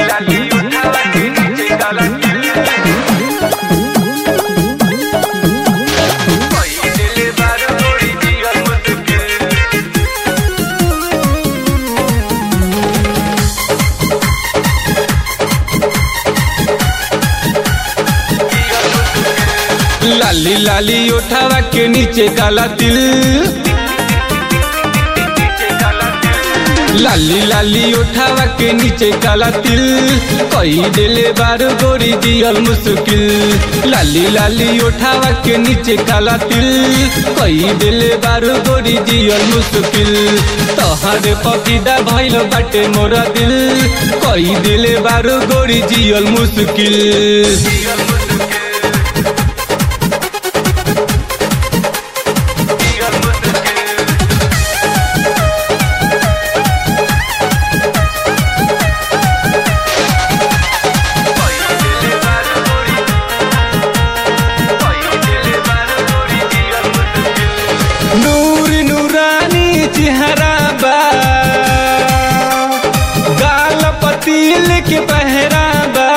लाली उठावा के नीचे काला तिल कोई दिल बार गोरी जियल मुश्किल लाली लाली उठावा के नीचे काला तिल नीचे काला तिल लाली लाली उठावा के नीचे काला तिल कई दिले बार गोरी जियल मुश्किल लाली लाली उठावा के नीचे काला तिल कई दिले बार गोरी जियल मुश्किल तोहरे पपीदा भइल बाटे मोरा दिल कई दिले बार गोरी जियल मुश्किल जियल मुश्किल जियल मुश्किल कोई दिल बार गोरी कोई दिल बार गोरी जियल मुश्किल नूर नूरानी चेहरा बा गाल पतील के पहरा बा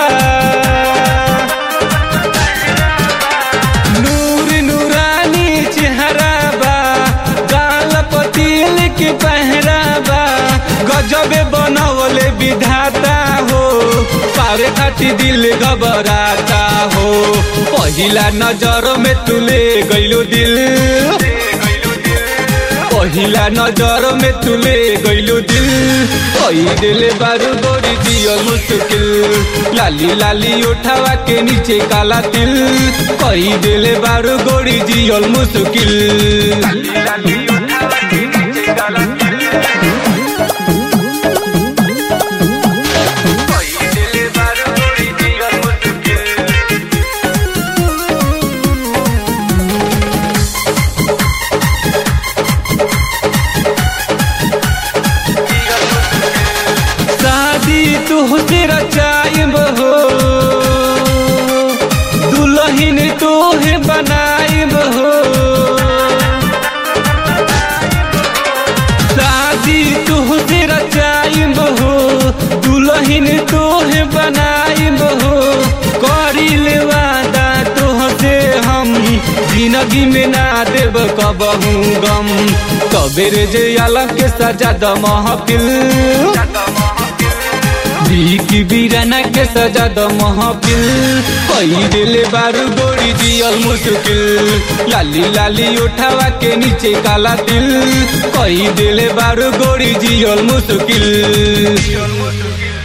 नूर नूरानी चेहरा बा गाल पतील के पहरा बा गजबे बनवले विधाता हो पारे खाती दिल घबराता हो पहिला नजर में तुले गइलो दिल पहिला नजर में तुले गइलो दिल कई दिले बारू गोरी दियल मुश्किल लाली लाली उठावा के नीचे काला तिल कई दिले बारू गोरी दियल मुश्किल लाली लाली उठावा के नीचे काला तिल कोई दिल बार गोरी जियल मुश्किल जियल मुश्किल शादी तुहसे रचाइब हो दुल्हन तोहे बनाइब हो शादी तुहसे रचाइब हो दुल्हन तोहे बनाइब हो करिल वादा तोहसे हम जिंदगी में ना देब कबहू गम कबेर जे अलग के सजा द महफिल जाता महफिल बीकी बीराना के सजा द महफिल कई दिले बारू गोरी जियल मुश्किल लाली लाली उठावा के नीचे काला तिल कई दिले बारू गोरी जियल मुश्किल जियल मुश्किल